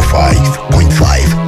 95.5.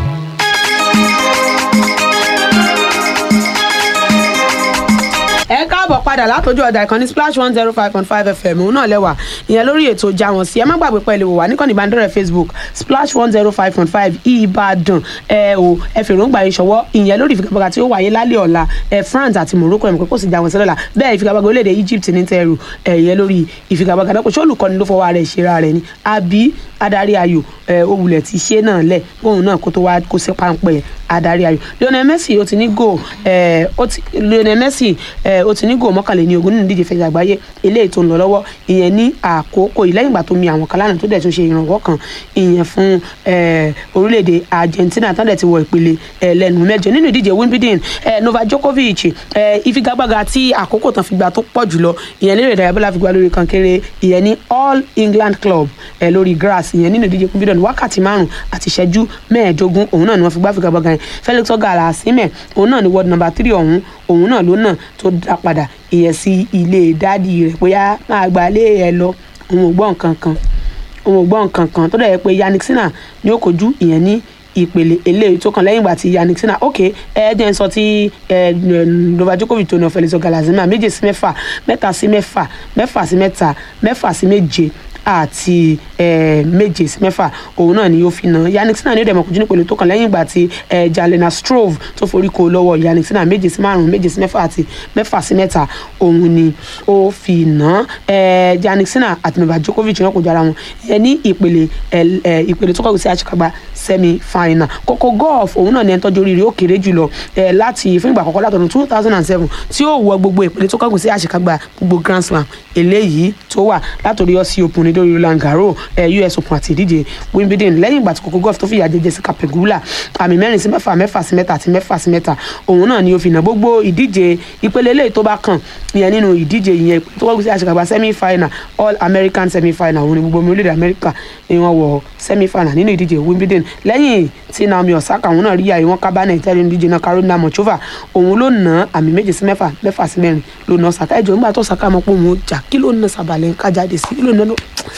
ẹ káàbọ̀ padà látọjú ọjà ìkànnì splash one zero five point five fm òun náà lẹ́wà ìyẹn lórí ètò ìjà wọn sí ẹ má gbàgbé pẹ̀lú wà níkànnì ìbánidọ́rẹ̀ facebook splash one zero five point five ìbàdàn ẹ o ẹ fèròǹgbà yín ṣọwọ́ ìyẹn lórí ìfigagbága tí ó wáyé lálẹ́ ọ̀la ẹ france àti morocco ẹ̀ mọ̀ pé kò sì já wọn sí lọ́la bẹ́ẹ̀ ìfigagbága orílẹ̀-èdè egypt ní tẹ́rù ẹ ìyẹn lórí ìfigagbága náà kò ṣé olùkọ́ni ló fọwọ́ rẹ̀ ṣera rẹ̀ ni àbí adarí ayò ẹ òwúlẹ̀ ti ṣe náà lẹ̀ kóun náà kó tó wá kó sí páńpẹ́ adarí ayò lionel messi ó ti ní goal ẹ ó ti lionel messi ẹ ó ti ní goal mọ́kànléní ogún nínú ìdíje fẹ̀yà àgbáyé eléyìí tó ń lọ lọ́wọ́ ìyẹn ní àkókò yìí lẹ́yìn ìgbà tó mi àwọn kan lánàá tó dẹ̀ tún ṣe ìrànwọ́ kan ìyẹn fún ẹ orílẹ̀-èdè argentina tó dẹ̀ ti wọ ìpele ẹ lẹ́nu mẹ́jọ nínú ìdíje wimbledon ẹ novak djokovic ẹ ìfigagbága tí àkókò tán fi gbà tó pọ̀ jùlọ ìyẹn lérè ìdárayá bọ́lá fi gbà lórí kankéré ìyẹn ní all england club ẹ lórí grass ìyẹn nínú ìdíje wimbledon wákàtí márùn àti ìṣẹ́jú mẹ́ẹ̀ẹ́dógún òun náà ni wọ́n fi gbá figagbága yẹn felix ogala asime òun náà ni world number three ọ̀hún òun náà ló náà tó dá padà ìyẹn sí ilé dádì rẹ̀ bóyá máa gbà lé ẹ lọ òun ò gbọ́ nǹkan kan òun ò gbọ́ nǹkan kan tó dẹ̀ yẹ pé yannick sinna ni ó kojú ìyẹn ní ìpele eléyìí tó kàn lẹ́yìn ìgbà tí yannick sinna ok ẹ jẹ́ n sọ tí novak djokovic tó náà felix ogala asime méje sí mẹ́fà mẹ́ta sí mẹ́fà mẹ́fà sí mẹ́ta mẹ́fà sí méje àti méje sí mẹ́fà òun náà ni ó fi nà yannick sinna ní ìdẹ̀mọ̀ kojú nípele tó kàn lẹ́yìn ìgbà tí jalena strove tó forí ko lọ́wọ́ yannick sinna méje sí márùn méje sí mẹ́fà àti mẹ́fà sí mẹ́ta òun ni ó fi nà yannick sinna àti novak djokovic náà kò jọ ara wọn ìyẹn ní ìpele ìpele tó kọ̀wé sí àṣekágbá semi final kókó golf òun náà ní ẹni tọ́jú oríire ó kéré jùlọ láti fún ìgbà àkọ́kọ́ látọ̀dún two thousand and seven tí ó wọ gbogbo ìpele tó kọ̀wé sí àṣekágbá gbogbo grand slam eléyìí tó wà látòrí ọsí òpin ní lórí roland garros eh, us open àti ìdíje wimbledon lẹ́yìn ìgbà tí kókó golf tó fìyà jẹ jessica pegula àmì mẹ́rin sí mẹ́fà mẹ́fà sí mẹ́ta àti mẹ́fà sí mẹ́ta òun náà ni ó fi nà gbogbo ìdíje ìpele eléyìí tó bá kàn ìyẹn nínú ìdíje ìyẹn tó wọ́n gbé sí àṣekágbá semi final all american semi final òun ni gbogbo ọmọ orílẹ̀-èdè amẹ́ríkà ni wọ́n wọ semi final nínú ìdíje wimbledon lẹ́yìn tí naomi osaka òun náà rí àyè wọn kábàánà ìtẹ́lẹ̀ ìdíje náà carolina mochova òun ló nà àmì méje sí mẹ́fà mẹ́fà sí mẹ́rin ló nà osaka ẹ̀jọ̀ nígbà tó osaka mọ̀ pé òun ó jà kí ló nà sàbàlẹ̀ kájáde sí kí ló nà ló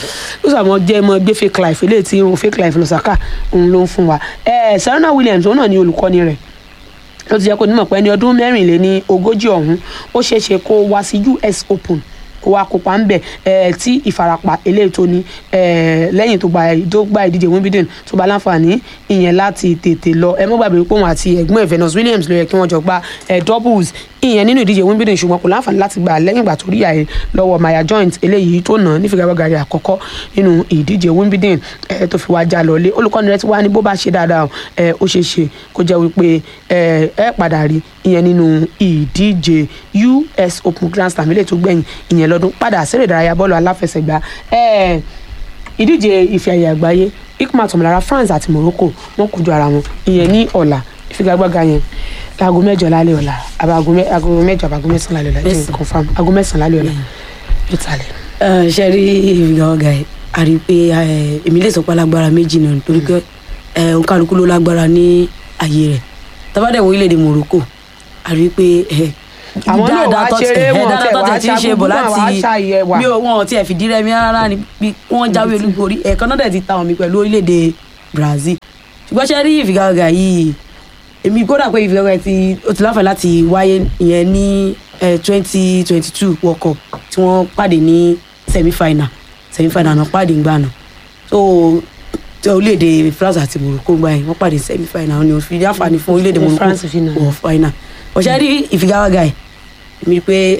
sàmọ jẹ mọ gbé fake life eléyìí tí irun fake life lọ́sàkà òun ló ń fún wa ẹ serena williams òun náà ni olùkọ́ni rẹ̀ ló ti jẹ́ kó nímọ̀ pé ẹni ọdún mẹ́rìnléní ogójì ọ̀hún ó ṣeé ṣe kó wá sí us open kó wá kópa ń bẹ̀ ẹ̀ tí ìfarapa eléyìí tó ní ẹ̀ lẹ́yìn tó gba tó gba ìdíje wimbledon tó bá láǹfààní ìyẹn láti tètè lọ ẹ mọ́ gbàgbé pé òun àti ẹ̀gbọ́n ẹ̀ venus williams ló yẹ kí wọ́n jọ gba ẹ̀ doubles ìyẹn nínú ìdíje wimbledon ṣùgbọ́n kò láǹfààní láti gbà lẹ́yìn ìgbà tó rí àyè lọ́wọ́ maya joint eléyìí tó nà nífigagbága rẹ̀ àkọ́kọ́ nínú ìdíje wimbledon ẹ̀ tó fi wá já lọlé olùkọ́ni rẹ̀ ti wá ní bó bá ṣe dáadáa ẹ̀ ó ṣeé ṣe kó jẹ́ wípé ẹ̀ ẹ̀ padà rí ìyẹn nínú ìdíje us open grand slam eléyìí tó gbẹ̀yìn ìyẹn lọ́dún padà sẹ́rẹ̀ ìdárayá bọ́ọ̀lù aláfẹsẹ̀gbá ẹ̀ ìdíje ife ẹ̀yẹ àgbáyé ikma tọmọlára france àti morocco wọn kojú ara wọn ìyẹn ní ọ̀la ìfigagbága yẹn aago mẹ́jọ lálẹ́ ọ̀la àbá aago mẹ́jọ àbá aago mẹ́sàn lálẹ́ ọ̀la jẹ́ confam aago mẹ́sàn lálẹ́ ọ̀la ló talẹ̀. ṣe rí ìfigagbága yìí a rí i pé èmi lè sọ pé alágbára méjì náà nítorí pé òǹkàlùkù ló lágbára ní ààyè rẹ̀ tábàdẹ̀ wọ orílẹ̀-èdè morocco a rí i pé àwọn náà wàá ṣeré wọn tẹ wàá ṣe bọ̀ láti bí wọn ti ẹ̀ fìdí rẹmi rárá ni bí wọ́n jáwé olúborí ẹ̀ẹ̀kan náà dẹ̀ ti ta omi pẹ̀lú orílẹ̀-èdè brazil ṣùgbọ́n ṣe rí ìfigagbága yìí èmi kódà pé ìfigagbága ti ó ti láǹfààní láti wáyé ìyẹn ní twenty twenty two world cup tí wọ́n pàdé ní semi final semi final náà pàdé ńgbà náà so orílẹ̀-èdè france àti morocco gbà yẹn wọ́n pàdé semi final ni òfin àǹfààní fún orílẹ̀-èdè morocco wọ̀ final ọ̀sẹ̀ rí ìfigagbága ẹ̀ mi pé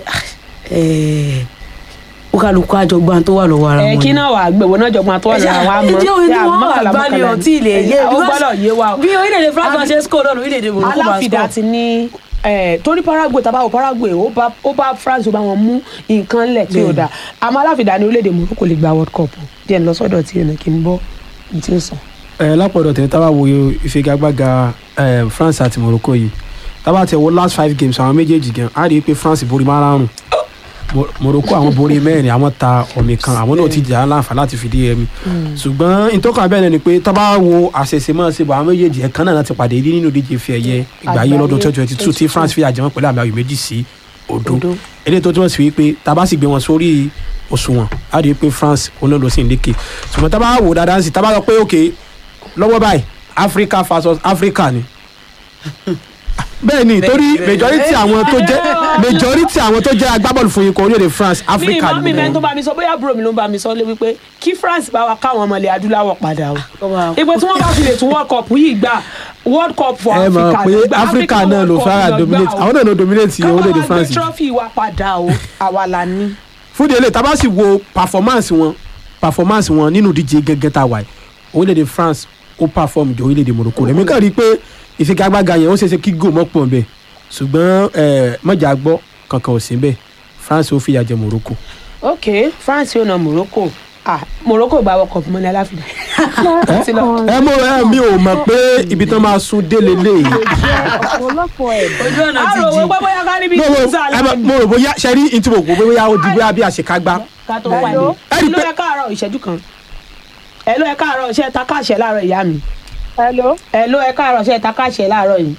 ó kálukú àjọgbọ́n tó wà lọ́wọ́ ara wọn. ẹ kí náà wàá gbẹ̀wò náà jọgbọ́n tó wà lọ́wọ́ àwọn àmọ́ ẹjẹ́ òye tí wọ́n wà gbá ni ò tí ì lè yé ó gbọ́dọ̀ yé wa. bí orílẹ̀-èdè france máa ṣe score náà orílẹ̀-èdè morocco máa aláfidà ti ní torí paraguay tabawo paraguay ó bá france ó bá wọn mú nǹkan lẹ̀ tí ó dáa àmọ́ aláfidà ní orílẹ̀-èdè morocco lè gba world cup díẹ̀ ní lọ́sọ̀dọ̀ tí ẹ̀ kì í bọ́ ìtí ó sàn. ẹ lápọ̀dọ̀ tẹ̀ tábà wo ìfigagbága france àti morocco yìí tábà tẹ̀ wo last five games àwọn méjèèjì gan á rí i pé france borí márùn-ún morocco àwọn borí mẹ́rin àwọn ta ọ̀mì kan àwọn náà ti jà á láǹfà láti fìdí ẹ̀mí ṣùgbọ́n ìtọ́ka bẹ́ẹ̀ ni pé tábà wo àṣẹṣe máa ṣe bọ̀ àwọn méjèèjì ẹ̀kan náà láti pàdé rí nínú ìdíje fi ẹ̀yẹ ìgbà yìí lọ́dún twenty twenty two tí france fi àjẹmọ́ pẹ̀lú àmì ayò méjì sí odò eléyìí tó túmọ̀ sí wípé tábà sì gbé wọn sórí òṣùwọ̀n á rí i pé france òun náà ló sì ń lékè ṣùgbọ́n tábà wò dáadáa sí tábà sọ pé òkè lọ́wọ́ báyìí Africa versus Africa ni bẹ́ẹ̀ ni torí bẹ́ẹ̀. majority àwọn tó jẹ́ majority àwọn tó jẹ́ agbábọ́ọ̀lù fún ikọ̀ orílẹ̀-èdè France mi Africa ìmọ̀ mi ni mẹ́ni tó wọ́n. bá mi sọ bóyá àbúrò mi ló ń bá mi sọ lé wípé kí France bá wa káwọn ọmọ ilẹ̀ adúláwọ̀ padà o Kó máa- ìpè tí wọ́n bá fi lè tún world cup yìí gbà world cup for ẹ mọ̀ Africa pé ló gbà, Africa náà World ló Cup fara ló gbà dominate o. àwọn náà ló dominate káwọn orílẹ̀-èdè wá gbé France trophy wa padà o àwa la ní. fún ìdílé tá a bá sì wo performance wọn performance wọn nínú ìdíje gẹ́gẹ́ tá a wà yìí orílẹ̀-èdè France ó perform jù orílẹ̀-èdè Morocco rẹ̀ mi kàn rí i pé ìfigagbága yẹn ó ṣeéṣe kí goal mọ́ pọ̀ bẹ́ẹ̀ ṣùgbọ́n eh, mọ̀jà gbọ́ kankan ò sí bẹ́ẹ̀ France ó fìyà jẹ Morocco. ok France yóò na Morocco ah Morocco gba world cup mọ́ni aláfíà. Ti lọ. ẹ mọ ẹ mi ò mọ̀ pé ibi tán máa sún délé léyìí. ọ̀pọ̀lọpọ̀ ẹ̀ ojú ọ̀nà a ti rò jì wọ́n pé bóyá ká níbi mo rò ìtúsà ẹ mọ̀- mo lẹ́nu rò bóyá ṣe rí ntí mo kò bóyá ó di bóyá bí àṣekágbá. ká tó wà ní. Hello? ẹ ló yẹ káàárọ̀ ìṣẹ́jú kan ẹ ló yẹ káàárọ̀ ṣe ta káàṣẹ láàárọ̀ ìyá mi hello ẹ ló yẹ káàárọ̀ ṣe ta káàṣẹ láàárọ̀ yìí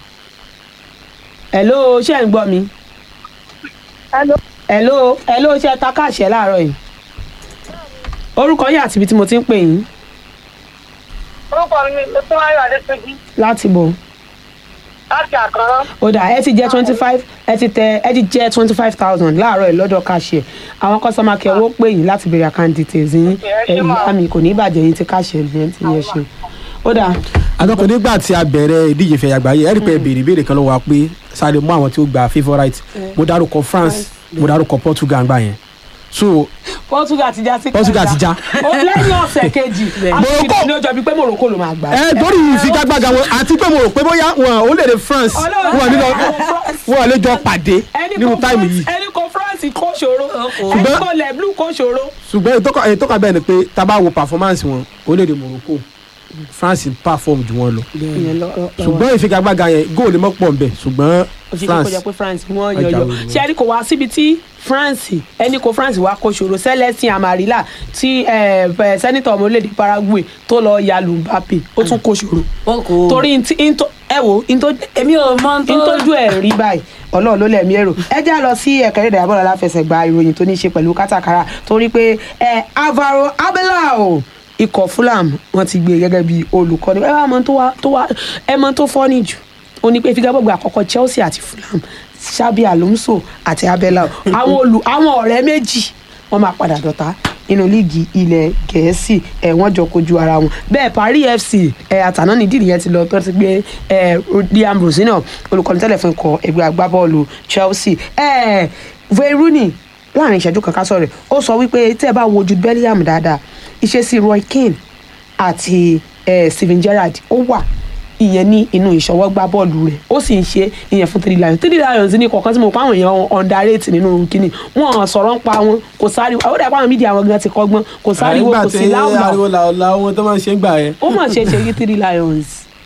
ẹ ló ṣe ń gbọ́ mi hello ẹ ló ẹ ló ṣe ta káàṣẹ láàárọ̀ yìí orúkọ yìí àti ibi tí mo ti ń pè yín orúkọ mi ni Tómáyọ̀ Adéṣẹ́jì láti bọ̀ láti àkàrà ó dà ẹ ti jẹ twenty five ẹ ti tẹ ẹ ti jẹ twenty five thousand láàárọ̀ yìí lọ́dọ̀ káàṣẹ àwọn kọ́sọ́mà kẹ́ owó pè yín láti béèrè account details yín ẹ ṣé ẹ mà. ìyá mi kò ní ìbàjẹ́ yín ti káàṣẹ yẹn ti yẹ ṣe ó dà àtọkùn nígbà tí a bẹ̀rẹ̀ ìdíje ìfẹ̀yà àgbáyé ẹ̀rí pé béèrè béèrè kan lọ́wọ́ wa pé sáré mú àwọn tí ó gba favourite mo dárúkọ France mo dárúkọ Portugal gbà yẹn so Portugal ti já sí Portugal ti já. ó lẹ́yìn ọ̀sẹ̀ kejì Morocco. àti ní ọjọ́ bíi pé Morocco ló máa gbà. ẹ torí ìfigagbága wọn àti pé mo rò pé bóyá wọn ò lè dé France Ọlọ́run wọn nílò France. wọn lè jọ pàdé ẹni nínú kò táìmù France- yìí ẹni kò France kò ṣòro ẹni Ṣùgbọ́n- kò lẹ́blú kò ṣòro. ṣùgbọ́n ìtọ́ka ìtọ́ka bẹ́ẹ̀ ni pé tá a bá wo performance wọn orílẹ̀-èdè Morocco France perform ju wọn lọ ìyẹn lọ lọ- lọ ṣùgbọ́n ìfigagbága yẹn góòlù mọ́ pọ̀ nbẹ̀ ṣùgbọ́n ó ṣe kí kó France jẹ́ pé France wọ́n Ọjà yọyọ olùwọ́. ṣé ẹni kò wá síbi tí France ẹni kò France wá kó ṣòro Celestin Amarilla tí eh, eh, sẹ́nitọ̀ ọmọ orílẹ̀-èdè Paraguay tó lọ ya lu Mbappe ó tún kó ṣòro wọn kò torí ntí ntó ẹ wo ntó èmi ò mọ tó ntójú ẹ̀ rí báyìí ọlọ́run ló lẹ̀mí èrò ẹ já lọ sí ẹ̀ka eré ìdárayá bọ́ọ̀lù aláfẹsẹ̀gbá ìròyìn tó ní í ṣe pẹ̀lú kátàkárà torí pé ẹ Alvaro Abelao ikọ̀ Fulham wọ́n ti gbé gẹ́gẹ́ bí olùkọ́ni ẹ wá mọ tó wá tó wá ẹ mọ tó fọ́nì jù ó ní pé figagbọ́gbọ́ àkọ́kọ́ Chelsea àti Fulham Xabi Alonso àti Abelao àwọn olù àwọn ọ̀rẹ́ méjì wọ́n máa padà dọ̀tá nínú líìgì ilẹ̀ gẹ̀ẹ́sì ẹ̀ wọ́n jọ kojú ara wọn bẹ́ẹ̀ Paris FC ẹ̀ àtàná ní dídì yẹn ti lọ tó ti gbé ẹ̀ Liam Rosino olùkọ́ni tẹ́lẹ̀ fún ikọ̀ ẹgbẹ́ agbábọ́ọ̀lù Chelsea ẹ̀ Wayne Rooney láàrin ìṣẹ́jú kan ká sọ̀rọ̀ ó sọ wípé tẹ́ ẹ bá wo Jude Bellingham dáadáa ìṣesí Roy Keane àti ẹ̀ Steven Gerrard ó wà ìyẹn ní inú ìṣọwọ́ gbá bọ́ọ̀lù rẹ̀ ó sì ń ṣe ìyẹn fún three lions three lions ní kọ̀ọ̀kan tí mo pa àwọn èèyàn underrate nínú kínní wọn sọ̀rọ̀ ń pa wọn kò sáré ó dà pé àwọn mídìí àwọn gan ti kọ́gbọ́n kò sáré wo kò sí láwùlà ariwo làwùlà ohun tó máa ń ṣe ń gbà yẹn. ó mà ṣe ṣe yí three lions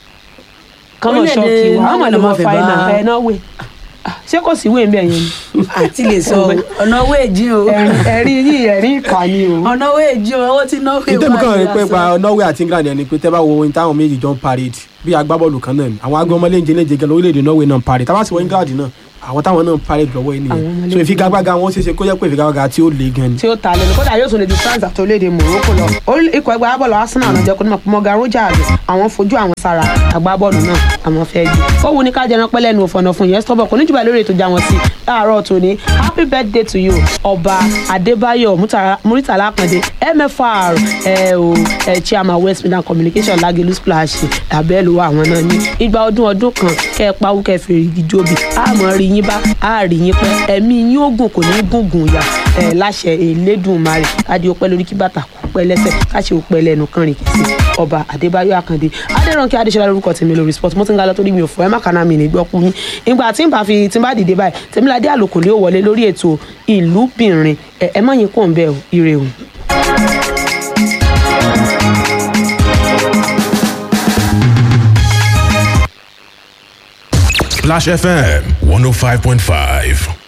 kọ́mọ̀ Orílẹ̀-èdè ṣọ́ọ̀kì wa Norway àwọn ló ọmọ máa fẹ́ fàáyínà bá- ẹ̀ náà wẹ̀ ṣé kò sí wéǹbẹ̀ yẹn ni àti lè sọ o. ọ̀nà owó èjì o ẹ̀rín ẹ̀rín yìí ẹ̀rín ìkànnì o. ọ̀nà owó èjì o owó tí náwó ìtẹ́mi kan rí pé pa Norway àti England ẹni pé tẹ́ bá wo ohun táwọn méjì jọ ń parade bí agbábọ́ọ̀lù kan náà ni àwọn agbọ́mọ léńjẹ léńjẹ gan lórílẹ̀‐èdè Norway náà ń parade tábà sì wọ England náà àwọn táwọn náà ń parade lọ́wọ́ yìí Àwọn ọmọ nìyẹn so léńjẹ ìfigagbága wọn ṣeéṣe kó jẹ́ pé ìfigagbága tí ó le gan ni. tí ó ta lẹ́nu kódà yóò tún lè ju France àti orílẹ̀-èdè Morocco lọ Orí- ikọ̀ ẹgbẹ́ agbábọ́ọ̀lù Arsenal náà jẹ́ kó nímọ̀ pé Morgan Rogers àwọn fojú àwọn sára agbábọ́ọ̀lù náà àwọn fẹ́ jù ó wù ní ká jẹran pẹ́ lẹ́nu òfòànà fún yẹn stọ́bọ̀ kò ní jùbà lórí ètò ìjà wọn sí láàárọ̀ tòní happy birthday to you ọba Adébáyọ̀ Murtala- Muritala Akande MFR ẹ o ẹ chairman West Midland Communication Lagelu Splash abẹ́lú àwọn náà ní ìgbà ọdún ọdún kan kẹ́ ẹ pawú kẹ́ ẹ fèrè ìdíjọ́bì àmọ́ rí yín bá a rí yín pẹ́ ẹ̀mí yín ó gùn kò ní gùngùn yà ẹ̀ láṣẹ Elédùmarè adé ọpẹ́ lórí kí bàtà kó pẹ́ lẹ́sẹ̀ káṣe òpẹ́ lẹ́nu kan rìn kìsì ọba Adébáyọ̀ Àkàndé Adéránkẹ́ Adéṣọlá lórúkọ tèmi lórí sport mo ti ń ga lọ torí mi ò fọ ẹ má kàná mi ní gbọ́ kú yín ìgbà tí n bá fi tí n bá dìde báyìí Tèmiládé Àlòkò lé wọlé lórí ètò ìlúbìnrin ẹ ẹ má yín kó ń bẹ o ire o. Splash FM 105.5.